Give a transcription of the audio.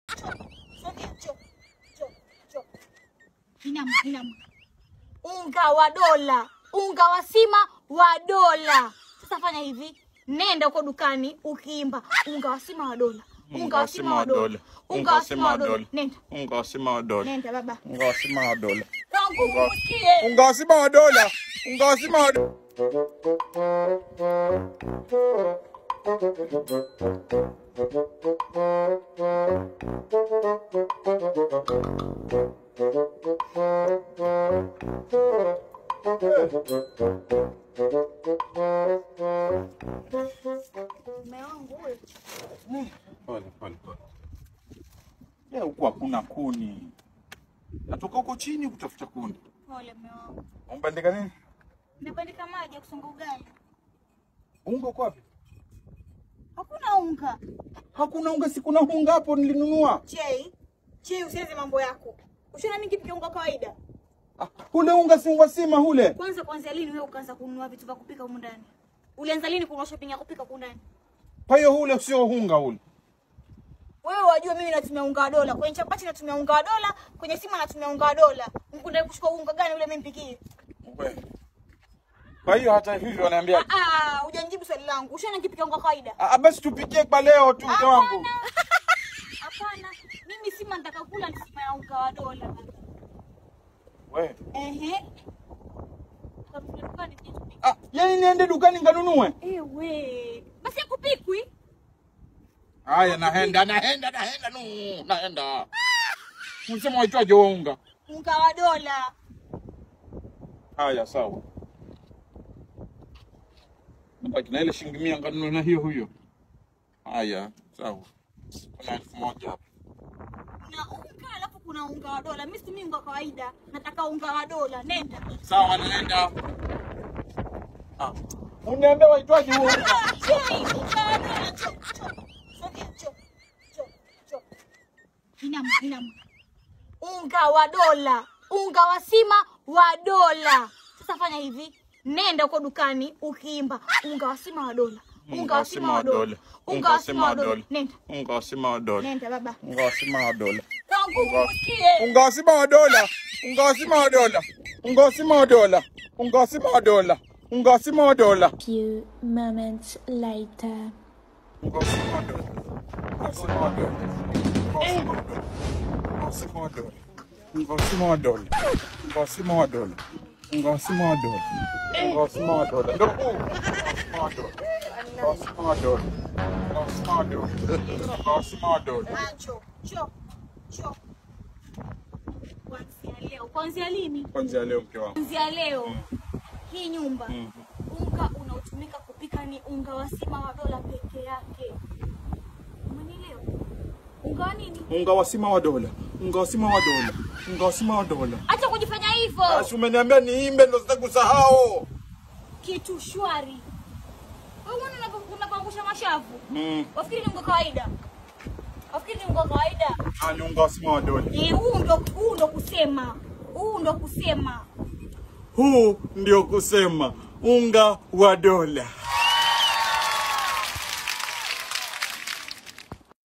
Sogea, njoo. Njoo, njoo. Inama, inama. Unga wa dola, unga wa sima wa dola. Sasa fanya hivi, nenda huko dukani ukiimba unga wa sima wa dola, unga wa sima wa dola, unga wa sima wa dola. Nenda, Unga wa sima wa dola. nenda baba. Unga wa sima wa dola. Kwangu usikie. Unga wa sima wa dola. Unga wa sima wa dola. Mume wangu huyo. Pole pole pole. Leo huku hakuna kuni. Natoka huko chini kutafuta kuni. Pole mume wangu. Umbandika nini? Nimebandika maji ya kusonga ugali. Unga uko wapi? Hakuna unga. Hakuna unga, si kuna unga hapo nilinunua. Chei, chei, usiweze mambo yako. Ushaona mimi kipikia unga kawaida. Ah, ule unga si unga sima ule. Kwanza kwanza lini wewe ukaanza kununua vitu vya kupika humu ndani? Ulianza lini kununua shopping ya kupika humu ndani? Kwa hiyo ule sio unga ule. Wewe wajua mimi natumia unga wa dola. Kwenye chapati natumia unga wa dola, kwenye sima natumia unga wa dola. Mkunda kuchukua unga gani ule mimi nipikie? We. Kwa hiyo hata hivyo wanaambia Ah, ah, hujanijibu swali langu. Ushaona nikipikia unga kawaida? ah, basi tupikie kwa leo tu mke wangu. Hapana. Hapana. Mimi sima nataka kula ni sima ya unga wa dola. We. Ehe. Tukamfika dukani tuje tupike. Ah, yani niende dukani nganunue? Ewe. Basi yakupikwi. Haya, naenda naenda naenda nu naenda. Msema waitwaje huo unga? Unga wa dola. Haya, sawa. Nabaki na ile shilingi mia nganunue na hiyo huyo. Haya, sawa. Kuna elfu moja hapa. Kuna unga alafu kuna unga wa dola. Mimi situmii unga wa kawaida. Nataka unga wa dola. Nenda. Sawa, naenda. Ah, uniambia waitwaje huo unga? Ah, chei, unga wa dola. Cho, cho. Sogea, cho. Cho, cho. Inama, inama. Unga wa dola. Unga wa sima wa dola. Sasa fanya hivi. Nenda huko dukani ukiimba unga wa sima wa dola. Unga wa sima wa dola. Unga wa sima wa dola. Nenda. Unga wa sima wa dola. Nenda baba. Unga wa sima wa dola. Kwangu usikie. Unga wa sima wa dola. Unga wa sima wa dola. Unga wa sima wa dola. Unga wa sima wa dola. Unga wa sima wa dola. few moments later. Unga wa sima wa dola. Unga wa sima wa dola. Unga wa sima wa dola. Unga wa sima wa dola. Unga wa sima wa dola. Unga wa sima wa dola. Unga wa sima wa dola. Ndio huu. Unga wa sima wa dola. Unga wa sima wa dola. Unga wa sima wa dola. Macho. Cho. Cho. Kuanzia leo. Kuanzia lini? Kwanza leo mke wangu. Kuanzia leo hii nyumba unga unaotumika kupika ni unga wa sima wa dola peke yake. Umenielewa? Unga wa nini? Unga wa sima wa dola. Unga wa sima wa dola. Unga wa sima wa dola. Acha kujifanya hivyo. Basi umeniambia niimbe ndo sitaki kusahau. Kitu shwari. Wewe unaona unavyo- unavyoangusha mashavu? Mm. Wafikiri ni unga kawaida? Wafikiri ni unga kawaida? Ah, ni unga wa sima wa dola. Eh, huu ndo huu ndo kusema. Huu ndo kusema. Huu ndio kusema unga wa dola.